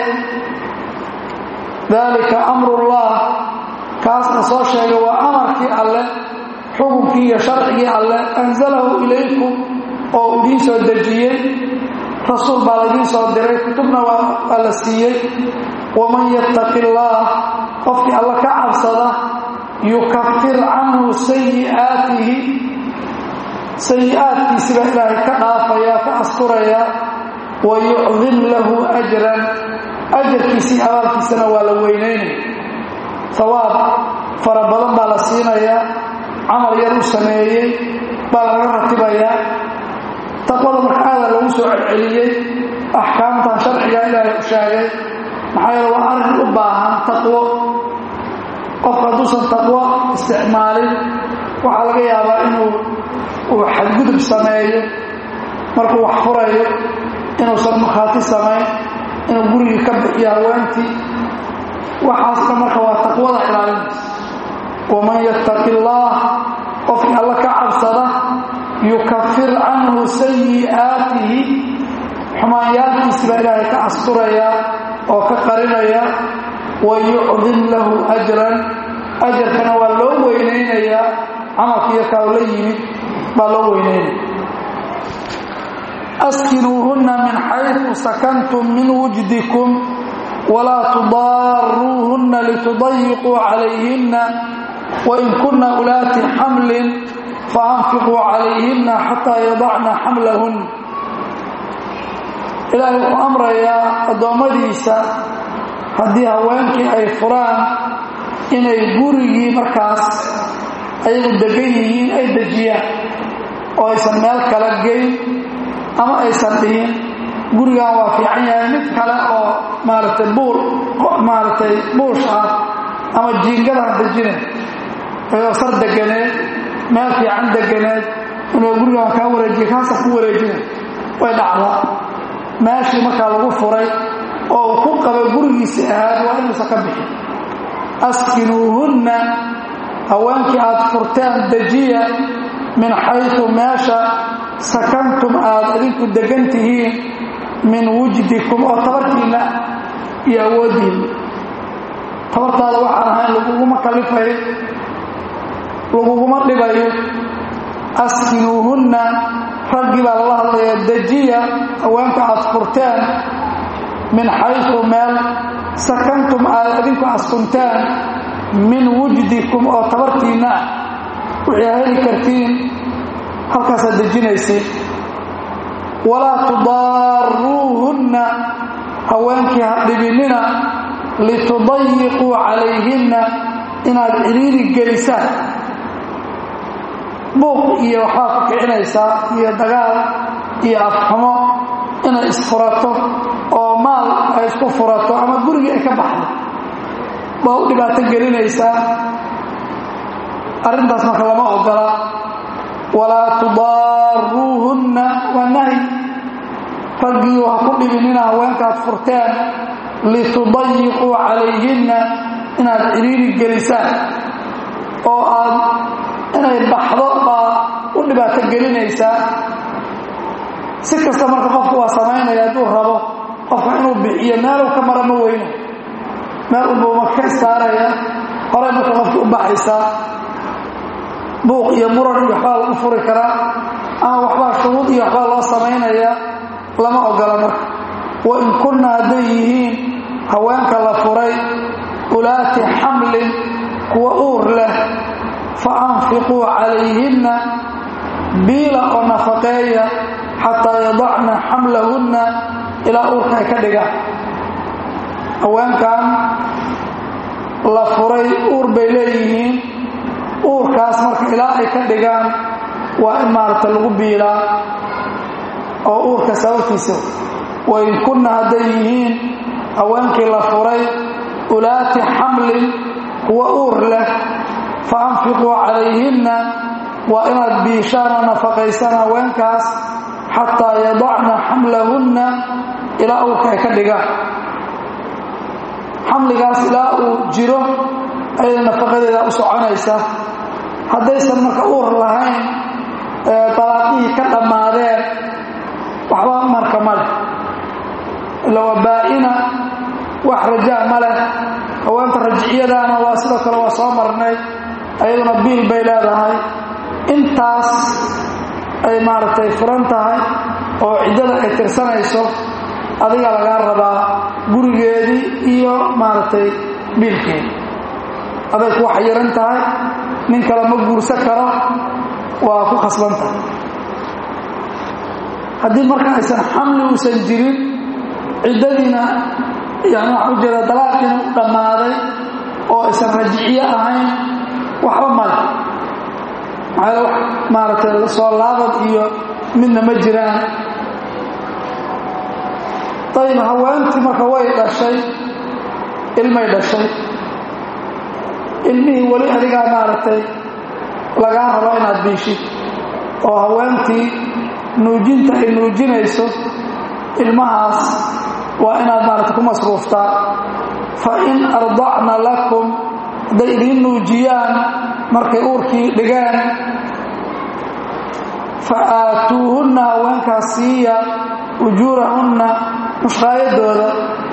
daalika amrullah kaasna soo sheegay waa amarkii alleh xukunkii iyo sharcigii alleh anzalahu ilaykum oo idiin soo dejiyey rasuul baa laidiin soo diray kutubna waa la siiyey waman yattaqi illaah qofkii alla ka cabsada yukafir canhu sayi'aatihi sayi-aadkiisi baa ilaahay ka dhaafaya ka asturaya wa yucdim lahu ajran ajarkiisii abaalkiisana waa la weynaynaya hawaab fara badan baa la siinayaa camal yar u sameeyey baa laga ratibayaa taqwada marka aada lagu soo celceliyey axkaamtan sharciga ilaahay u sheegay maxaa yeele waa arrin u baahan taqwo qofka hadduusan taqwo isticmaalin waxaa laga yaabaa inuu uu xadgudub sameeyo markuu wax furayo inuusan markhaati samayn inuu gurigii ka bixiyo haweentii waxaasna marka waa taqwada ilaalinaysa waman yattaqi illaah qofkii alla ka cabsada yukafir canhu sayi'aatihi xumaanyaalkiisi baa ilaahay ka asturaya oo ka qarinaya wa yucdim lahu ajran ajarkana waa loo weynaynayaa camalkiiyo kaa la yimid baa loo weynaynaya askinuuhunna min xayثu sakantum min wujdikum walaa tudaaruuhunna litudayiquu calayhinna wain kunna ulaati xamlin faanfiquu calayhinna xataa yadacna xamlahun ilaahay wuxuu amrayaa addoommadiisa haddii haweenkii ay furaan inay gurigii markaas ayagu degan yihiin ay dejiyaan oo aysan meel kala geyn ama aysan dhihin gurigan waa fiican yahay mid kale oo maaragtay buur maaragtay buush ah ama jiingadaan dejinayn ayoo sar deganeed meel fiican deganeed inuu gurigaan kaa wareejiya kaasa ku wareejinay way dhacdaa meeshii markaa lagu furay oo uu ku qaba gurigiisi ahaad waa inuusan ka bixin askinuuhunna haweenkii aad furteen dejiya min xaytu meesha sakantum aad idinku degan tihiin min wujdikum oo tabartiinna iyo awooddiinna tabartaada waxaan ahayn laguguma kalifayo laguguma dhibayo askinuuhunna raggii baa lala hadlaya dejiya haweenka aad furteen min xaytu meel sakantum aad idinku askunteen min wujdikum oo tabartiinna wixii heli kartiin halkaasaad dejinaysid walaa tudaaruuhunna haweenkii ha dhibinina litudayiquu calayhinna inaad ciriiri gelisaan buuq iyo waxbaa ku kicinaysaa iyo dagaal iyo afxumo inay isfurato oo maal ay isku furato ama gurigii ay ka baxdo baa u dhibaato gelinaysaa arrintaas marka lama ogola walaa tudaaruuhunna waa nahy raggii ha ku dhibinina haweenkaad furteen litudayiquu calayhinna inaad ciriiri gelisaan oo aad inay baxdo baa u dhibaato gelinaysaa si kasta marka qofku waa samaynaya hadduu rabo qofka inuu bixiyo meeluu ka mara ma weyno meel unbuu marka ka istaaraya horey marka qofki u baxaysaa buuq iyo muran iyo waxbaa lagu furi karaa ama waxbaa shuruud iyo waxbaa loo samaynaya lama ogola marka wa in kunna hadday yihiin haweenka la furay ulaati xamlin kuwa uur leh fa anfiquu calayhinna biila oo nafaqeeya xataa yadacna xamlahunna ilaa uurka ay ka dhigaan haweenkan la furay uur bay leeyihiin uurkaas marka ilaa ay ka dhigaan waa in maaragta lagu biilaa oo uurka sababtiisa wain kunna hadday yihiin haweenkii la furay ulaati xamlin kuwa uur leh fa anfiquu calayhinna waa inaad biishaan oo nafaqaysaan haweenkaas xataa yadacna xamlahunna ilaa uurka ay ka dhigaan xamligaas ilaa uu jiro ayada nafaqadeeda u soconaysa haddaysan marka uur lahayn dalaaqihii ka dhammaadeen waxba marka ma leh ila waa baa-ina wax rajaa ma leh haweenta rajciyadaana waa sidoo kale waa soo marnay ayaduna biil bay leedahay intaas ay maaragtay furan tahay oo ciddada ay tirsanayso adiga lagaa rabaa gurigeedii iyo maaragtay biilkeedi aday ku wax yaran tahay nin kale ma guursan karo waa ku khasban tahay haddii marka aysan xamli uusan jirin ciddadiina yani waxaa u jeeda dalaaqiina u dhammaaday oo aysan rajiciye ahayn waxba male maxaa wax maaragtay lasoo laabad iyo midna ma jiraan ayib haweentii marka way dhashay ilmay dhashay ilmihii weli adigaa maaragtay lagaa rabo inaad biishid oo haweentii nuujinta ay nuujinayso ilmahaas waa inaad maaragtay ku masruuftaa fa in ardacna lakum hadday idiin nuujiyaan markay uurkii dhigaan fa aatuuhunna haweenkaas siiya ujuurahunna mushqaayadooda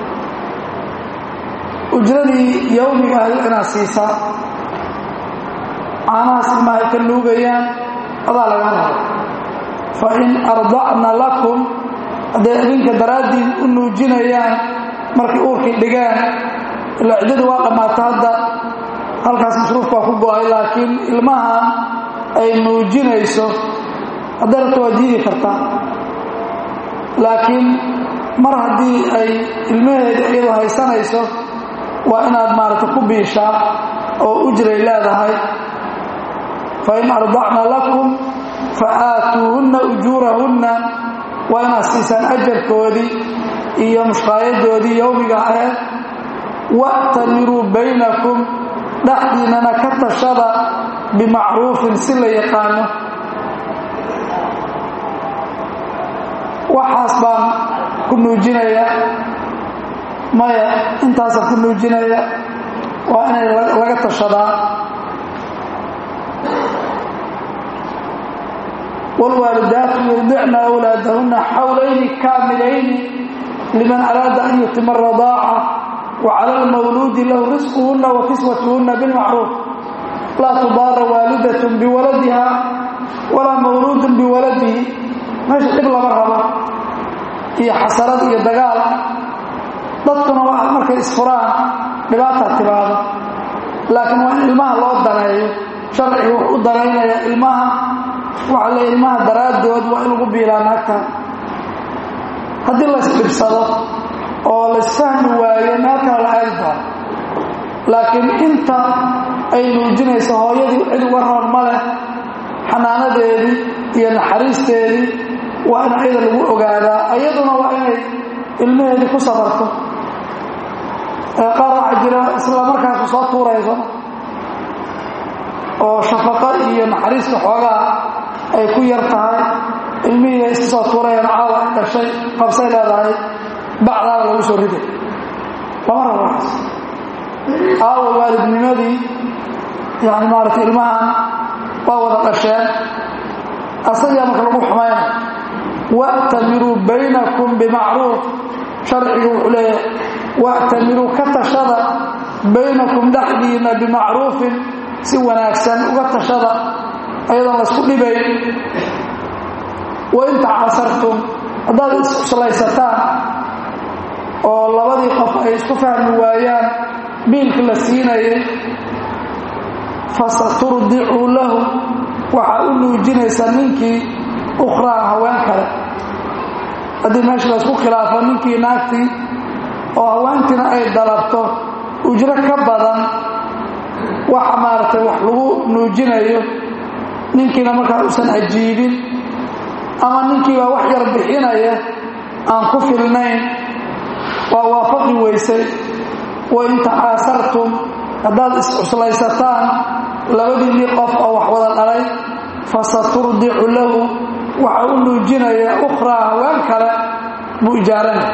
ujradii yowmiga ahy inaad siisaa caanahaas ilmaha ay ka nuugayaan adaa laga rabo fa in ardacna lakum hadday idinka daraaddiin u nuujinayaan markay uurkii dhigaan ilaa ciddadii waa dhammaata hadda halkaas masruuf baa ku go-ay laakiin ilmahan ay nuujinayso hadday rabto waa diidi kartaa laakiin mar haddii ay ilmaheeda iyadu haysanayso waa inaad maaragtay ku biishaa oo ujray leedahay fa in ardacna lakum fa aatuuhunna ujuurahunna waa inaad siisaan ajarkoodii iyo mushqaayadoodii yowmiga aheed wa'tamiruu baynakum dhexdiinnana ka tashada bimacruufin si la yaqaano waxaas baan ku nuujinaya maya intaasaan ku nuujinaya waa inay laga tashadaa wاlwaalidaatu yurdicna أwlaadahuna xawlayni kaamilayni liman araada an yutima الradaaca wacalى اlmawluudi lahu risquhuna wa kiswatuhuna bilmacruuf laa tudaara waalidaة biwaladiha walaa mawluudu biwaladihi meesha dhib lama rabo iyo xasarad iyo dagaal dadkuna waa markay isfuraan dhibaataa timaado laakiin waa in ilmaha loo daneeyo sharciga wuxuu u danaynaya ilmaha waxa le ilmaha daraaddood waa in lagu biilaa naagta haddii laysdhibsado oo laysfahmi waayo meel kale la aadi doono laakiin inta ay nuujinayso hooyadii cid uga roon ma leh xanaanadeedii iyo naxariisteedii waa in ayada lagu ogaadaa ayaduna waa inay ilmaheedii ku sabarto qaar waxaa jira isla markaasu soo tuurayso oo shafaqo iyo naxariista xoogaa ay ku yar tahay ilmihii iska soo tuurayaan caawa ay dhashay qabsay leedahay bacdaada lagu soo riday lama rabo waxaas aawa waalidnimadii yani maaragtay ilmahan waa wada dhasheen asagaa marka lagu xumayna wa'tamiruu baynakum bimacruuf sharcigu wuxuu leeyahay wa'tamiruu ka tashada baynakum dhexdiina bimacruufin si wanaagsan uga tashada ayadoon laysku dhibayn wain tacasartum haddaad iscuslaysataan oo labadii qof ay isku fahmi waayaan biilka la siinayay fasaturdicu lahu waxaa u nuujinaysaa ninkii ukhraa haween kale haddii meesha laysku khilaafo ninkii naagtii oo haweentiina ay dalabto ujro ka badan waxa maaragtay wax lagu nuujinayo ninkiina markaa uusan ajiibin ama ninkiibaa wax yar bixinaya aan ku filnayn waa waafaqi weysay wain tacaasartum haddaad iscuslaysataan labadiinnii qof oo wax wada dhalay fasaturdicu lahu waxa u nuujinaya ukhraa haween kale buu ijaaranay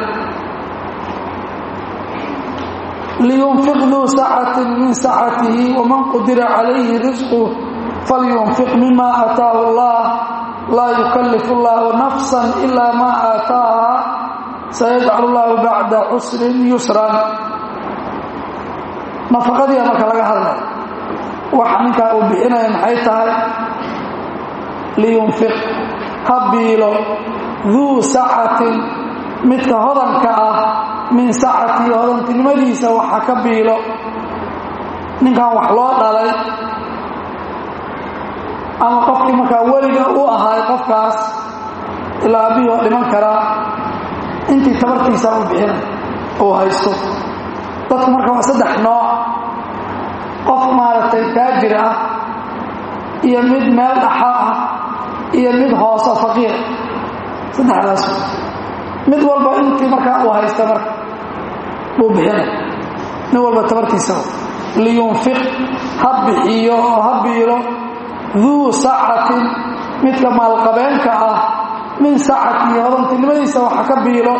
liyunfiq duu sacatin min sacatihi waman qudira calayhi risquh falyunfiq mima aataahu allah laa yukallifu allahu nafsan ilaa maa aataaha sayajcalu llahu bacda cusrin yusran nafaqadiia marka laga hadlay waxa ninkaa uu bixinaya maxay tahay liyunfiq ha biilo duu sacatin midka hodanka ah min sacatii hodantinimadiisa waxa ka biilo ninkan wax loo dhalay ama qofkii markaa weliga u ahay qofkaas ilaa aabihii oo dhiman karaa intii tabartiisaa u bixina uu haysto dadku marka waa saddex nooc qof maaragtay taajir ah iyo mid meel dhaxa ah iyo mid hooso faqiir saddexdaas mid walba intii markaa uu haysta marka buu bixinay nin walba tabartiisa liyunfiq ha bixiyo oo ha biilo duu sacatin midka maalqabeenka ah min sacatihi hodantinimadiisa waxa ka biilo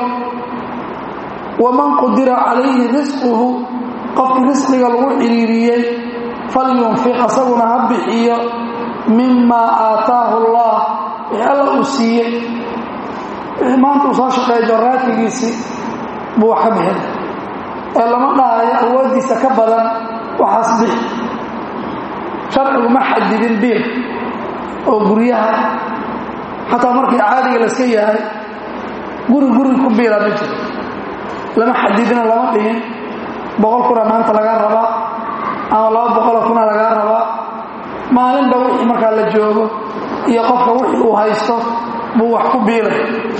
waman qudira calayhi risquhu qofkii risqiga lagu ciriiriyey falyunfiq asaguna ha bixiyo mimaa aataahu allah wixii alla uu siiyey wixii maanta uu soo shaqeeya jorraadkigiisii buu wax ka bixin ee lama dhahayo awooddiisa ka badan waxaas bixi sharcigu ma xadidin biil oo guryaha xataa markii caadiga laska yahay guri guri ku biila ma jiro lama xadidino lama dhihin boqol kuna maanta lagaa rabaa ama laba boqolo kuna lagaa rabaa maalinba wixii markaa la joogo iyo qofka wixii uu haysto buu wax ku biilay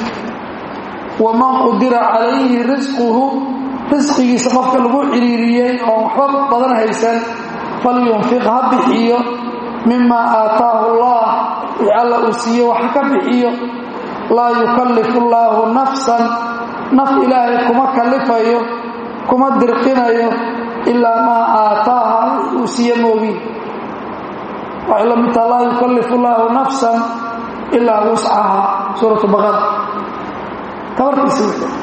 waman qudira calayhi risquhu risqigiisa qofka lagu ciriiriyey oo waxba badan haysan falyunfiq ha bixiyo mimaa aataahu allah wixii alla uu siiye wax ka bixiyo laa yukallifu llaahu nafsan naf ilaahay kuma kallifayo kuma dirqinayo ilaa maa aataaha wixii uu siiye moogiin waxay la midtaha laa yukallifu llaahu nafsan ilaa wuscaha suuratu baqara tabarkiisa wixii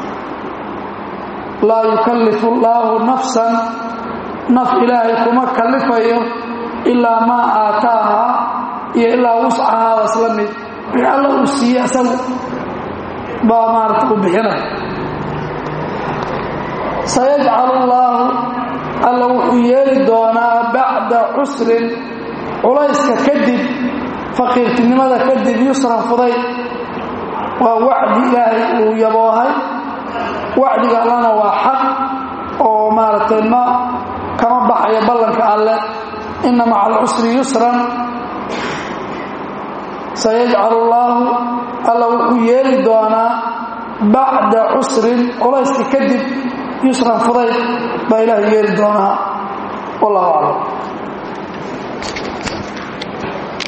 laa yukallifu llaahu nafsan naf ilaahay kuma kallifayo ilaa maa aataaha iyo ilaa wuscahaa isla mid wixii alla uu siiye isagu baa maarata u bixinay sayajcalu llaahu alla wuxuu yeeli doonaa bacda cusrin culayska kadib faqiirtinimada kadib yusran fuday waa wacdi ilaahay uu yaboohay wacdiga allana waa xaq oo maaragtay ma kama baxayo ballanka alle inna maca alcusri yusran sayajcalu llaahu alla wuxuu yeeli doonaa bacda cusrin culayska kadib yusran fudayd baa ilaahu yeeli doonaa wallahu aclam